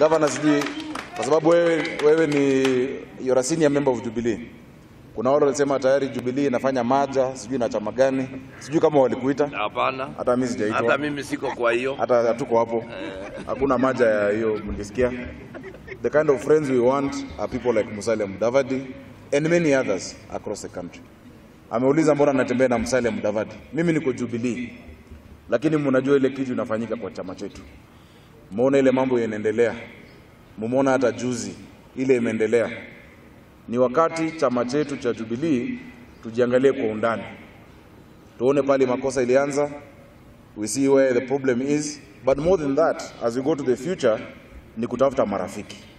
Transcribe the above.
Governor, sijui kwa sababu wewe, wewe ni you're a senior member of Jubilee. Kuna wale walisema tayari Jubilee inafanya maja sijui na chama gani, sijui kama walikuita. Hapana, Hata mimi sijaitwa. hata mimi siko kwa hiyo. hata hatuko hapo, hakuna maja ya hiyo. Mlisikia the kind of friends we want are people like Musalia Mudavadi and many others across the country. Ameuliza mbona natembea na Musalia Mudavadi. Mimi niko Jubilee, lakini mnajua ile kitu inafanyika kwa chama chetu. Muona ile mambo yanaendelea, mumeona hata juzi ile imeendelea. Ni wakati chama chetu cha Jubilee tujiangalie kwa undani, tuone pale makosa ilianza, we see where the problem is but more than that as we go to the future ni kutafuta marafiki